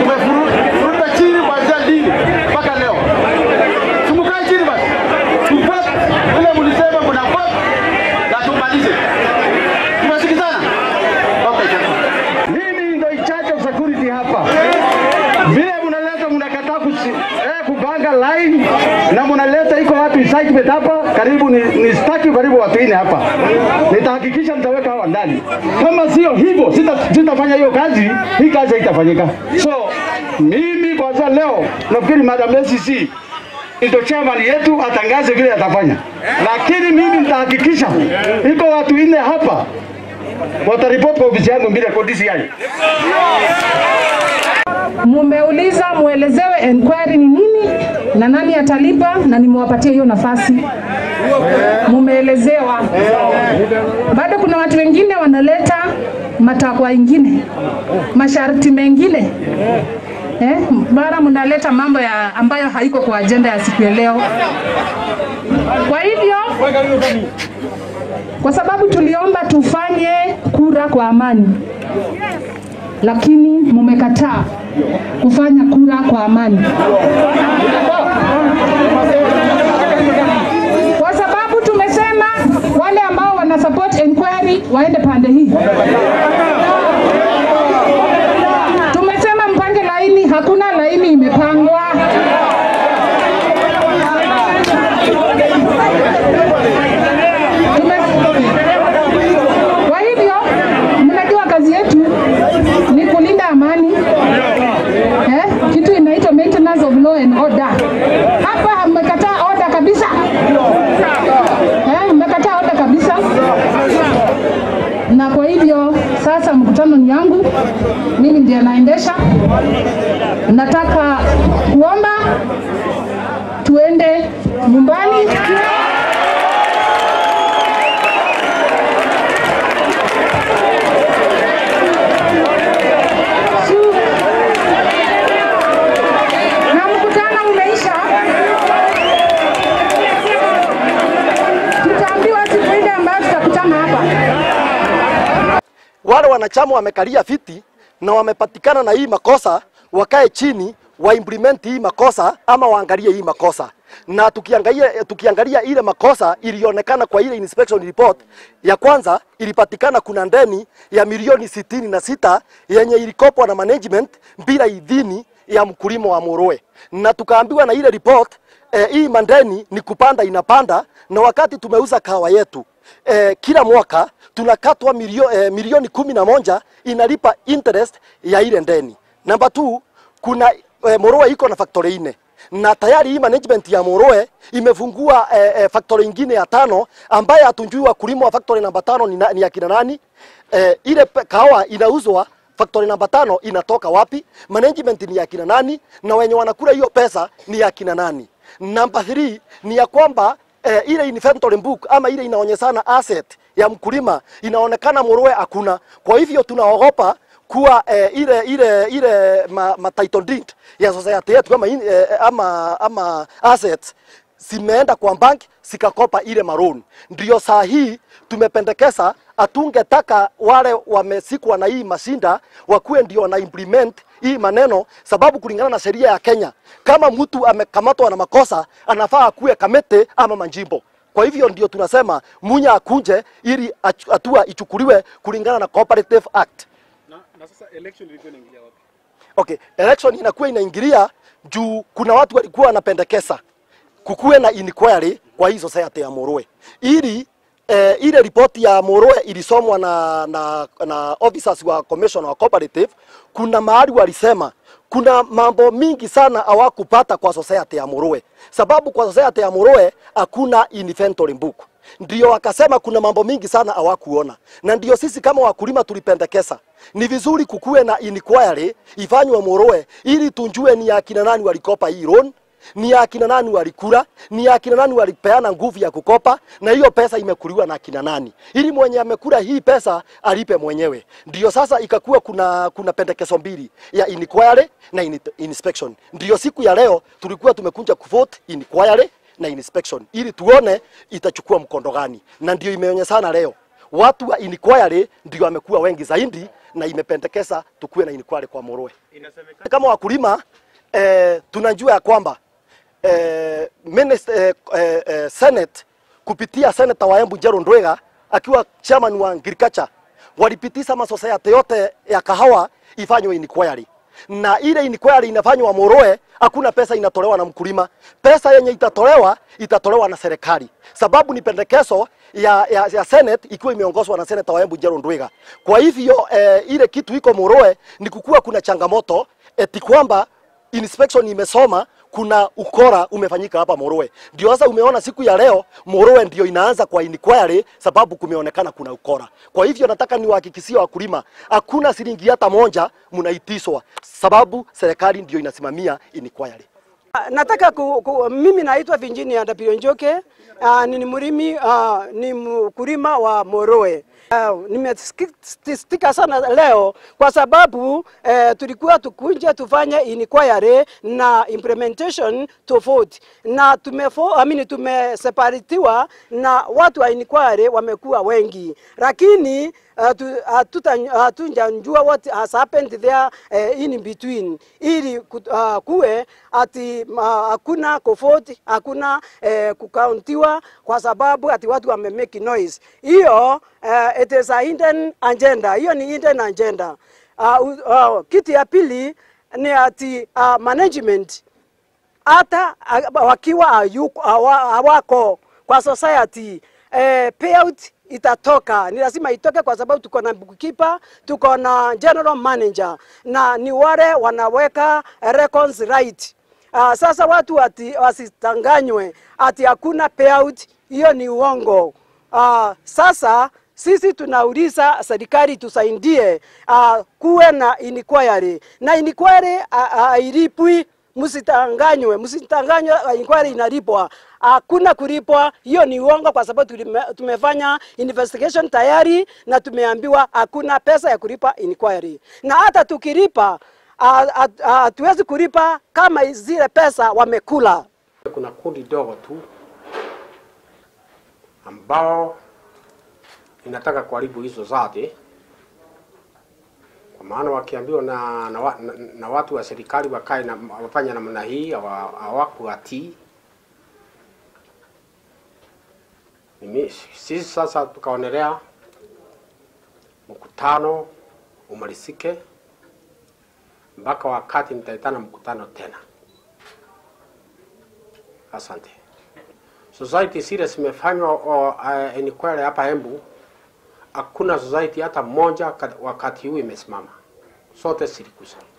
Tumefuruta chini kuanzia lini mpaka leo. Tumukae chini basi. Tufuate vile mlisema mnafuata na tumalize. Tumesikizana? Okay, chakula. Mimi ndio in charge of security hapa. Vile mnaleta mnakataa kusi, eh, kupanga line na mnaleta iko watu excitement hapa, karibu ni, ni staki karibu watu ine hapa. Nitahakikisha nitaweka hawa ndani. Kama sio hivyo, sita- sitafanya hiyo kazi, hii kazi haitafanyika. So mimi kwanza leo nafikiri Madam ACC ndio chairman yetu atangaze vile atafanya, lakini mimi nitahakikisha iko watu ine hapa wataripoti kwa ofisi yangu mbele kwa DCI. Mumeuliza muelezewe enquiry ni nini na nani atalipa, na nimewapatia hiyo nafasi, mumeelezewa. Bado kuna watu wengine wanaleta matakwa ingine, masharti mengine eh, mara mnaleta mambo ya ambayo haiko kwa ajenda ya siku ya leo. Kwa hivyo kwa sababu tuliomba tufanye kura kwa amani, lakini mumekataa kufanya kura kwa amani, kwa sababu tumesema wale ambao wana support inquiry waende pande hii. Tumesema mpange laini, hakuna laini imepangwa. Tume- Kwa hivyo mnajua kazi yetu ni kulinda amani eh, kitu inaitwa maintenance of law and order. Hapa mmekataa order kabisa eh, mmekataa order kabisa, na kwa hivyo sasa mkutano ni yangu, mimi ndiye naendesha. Nataka kuomba tuende nyumbani. Su- na mkutano umeisha, tutaambiwa siku ile ambayo tutakutana hapa. wale wanachama wamekalia viti na wamepatikana na hii makosa, wakae chini wa implement hii makosa ama waangalie hii makosa. Na tukiangalia, tukiangalia ile makosa ilionekana kwa ile inspection report ya kwanza, ilipatikana kuna ndeni ya milioni sitini na sita yenye ilikopwa na management bila idhini ya mkulima wa Muruwe, na tukaambiwa na ile report eh, hii mandeni ni kupanda inapanda, na wakati tumeuza kahawa yetu eh, kila mwaka tunakatwa milio, eh, milioni kumi na moja inalipa interest ya ile ndeni. Namba two, kuna eh, Muruwe iko na factory ine na tayari hii management ya Muruwe imefungua eh, eh, factory ingine ya tano ambaye hatunjui wakulima wa factory namba tano ni, na, ni akina nani. Eh, ile pe- kahawa inauzwa factory namba tano inatoka wapi? Management ni ya kina nani? Na wenye wanakula hiyo pesa ni ya kina nani? Namba 3 ni ya kwamba eh, ile inventory book ama ile inaonyeshana asset ya mkulima inaonekana Muruwe hakuna. Kwa hivyo tunaogopa kuwa eh, ile ile ile ma, ma title deed ya society yetu ama, in- eh, ama, ama assets zimeenda kwa bank zikakopa ile maroon. Ndio saa hii tumependekeza atungetaka wale wamesikwa na hii mashinda wakuwe ndio wana implement hii maneno, sababu kulingana na sheria ya Kenya, kama mtu amekamatwa na makosa anafaa akuwe kamete ama manjimbo. Kwa hivyo ndio tunasema Munya akunje ili ach- hatua ichukuliwe kulingana na Cooperative Act. Na, na sasa election ilikuwa inaingilia wapi? Okay, election inakuwa inaingilia juu kuna watu walikuwa wanapendekeza kukuwe na inquiry kwa hii society ya Muruwe ili eh, ile ripoti ya Muruwe ilisomwa na, na, na officers wa commission wa cooperative. Kuna mahali walisema kuna mambo mingi sana hawakupata kwa society ya Muruwe, sababu kwa society ya Muruwe hakuna inventory book ndio wakasema kuna mambo mingi sana hawakuona, na ndio sisi kama wakulima tulipendekeza ni vizuri kukuwe na inquiry ifanywe Muruwe ili tunjue ni akina nani walikopa hii loan, ni akina nani walikula, ni akina nani walipeana nguvu ya kukopa, na hiyo pesa imekuliwa na akina nani, ili mwenye amekula hii pesa alipe mwenyewe. Ndio sasa ikakuwa kuna kuna pendekezo mbili ya inquiry na in, inspection. Ndio siku ya leo tulikuwa tumekuja kuvote inquiry na inspection ili tuone itachukua mkondo gani, na ndio imeonyeshana leo watu wa inquiry ndio wamekuwa wengi zaidi na imependekeza tukuwe na inquiry kwa Moroe. Kama wakulima eh, tunajua ya kwamba eh, minister, eh, eh, eh, Senate kupitia seneta wa Embu Njero Ndwega akiwa chairman wa agriculture walipitisha masociety yote ya kahawa ifanywe inquiry na ile inquiry inafanywa Moroe, hakuna pesa inatolewa na mkulima. Pesa yenye itatolewa itatolewa na serikali, sababu ni pendekezo ya, ya, ya Senate ikiwa imeongozwa na seneta wa Embu Njero Ndwiga. Kwa hivyo eh, ile kitu iko Moroe ni kukuwa kuna changamoto eti kwamba inspection imesoma kuna ukora umefanyika hapa Moroe. Ndio sasa umeona siku ya leo Moroe ndio inaanza kwa inquiry sababu kumeonekana kuna ukora. Kwa hivyo nataka niwahakikishie wakulima hakuna shilingi hata moja mnaitiswa sababu serikali ndio inasimamia inquiry. Nataka ku, ku, mimi naitwa Virginia Ndapio Njoke. Uh, ni mlimi uh, ni mkulima wa Moroe. Uh, nimesikitika sana leo kwa sababu uh, tulikuwa tukunje tufanye inquiry na implementation tofauti na tumefo, I mean, tumeseparatiwa na watu wa inquiry wamekuwa wengi, lakini hatujanjua uh, what has happened there uh, in between ili uh, kuwe ati hakuna uh, kofoti hakuna uh, kukauntiwa kwa sababu ati watu wame make noise. Hiyo uh, it is a hidden agenda, hiyo ni hidden agenda. Uh, uh, kitu ya pili ni ati uh, management hata uh, wakiwa hawako kwa society uh, payout itatoka, ni lazima itoke kwa sababu tuko na bookkeeper, tuko na general manager na ni wale wanaweka records right. Uh, sasa watu ati, wasitanganywe ati hakuna payout, hiyo ni uongo. Uh, sasa sisi tunauliza serikali tusaidie, uh, kuwe na inquiry na inquiry hailipwi uh, uh, msitanganywe, msitanganywe, inquiry inalipwa. Hakuna kulipwa, hiyo ni uongo, kwa sababu tulime, tumefanya investigation tayari na tumeambiwa hakuna pesa ya kulipa inquiry, na hata tukilipa hatuwezi kulipa kama zile pesa wamekula. Kuna kundi dogo tu ambao inataka kuharibu hizo zote, kwa maana wakiambiwa na, na, na, na watu wa serikali wakae na wafanya namna hii hawakuatii. Sisi sasa tukaonelea mkutano umalizike mpaka wakati nitaitana mkutano tena. Asante. Society zile zimefanywa uh, inquiry hapa Embu, hakuna society hata moja wakati huu imesimama, sote zilikusa.